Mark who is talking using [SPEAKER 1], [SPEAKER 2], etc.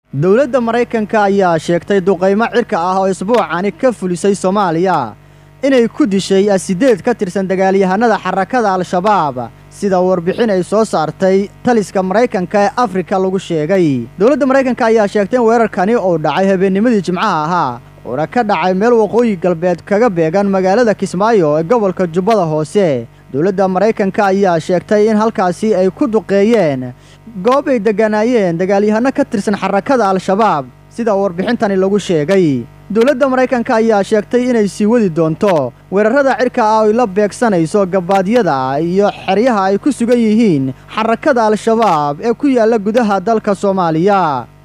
[SPEAKER 1] dowladda maraykanka ayaa sheegtay duqaymo cirka ah oo isbuucani ka fulisay soomaaliya inay ku dishay asideed ka tirsan dagaalyahanada xarakada al-shabaab sida warbixin ay soo saartay taliska maraykanka ee afrika lagu sheegay dowladda maraykanka ayaa sheegtay in weerarkani uu dhacay habeennimadii jimcaha ahaa uuna ka dhacay meel waqooyi galbeed kaga beegan magaalada kismaayo ee gobolka jubbada hoose dowladda maraykanka ayaa sheegtay in halkaasi ay ku duqeeyeen goob ay degganaayeen dagaalyahanno ka tirsan xarakada al-shabaab sida warbixintani lagu sheegay dowladda maraykanka ayaa sheegtay inay sii wadi doonto weerarrada cirka ah oy la beegsanayso gabaadyada iyo xeryaha ay ku sugan yihiin xarakada al-shabaab ee ku yaalla gudaha dalka soomaaliya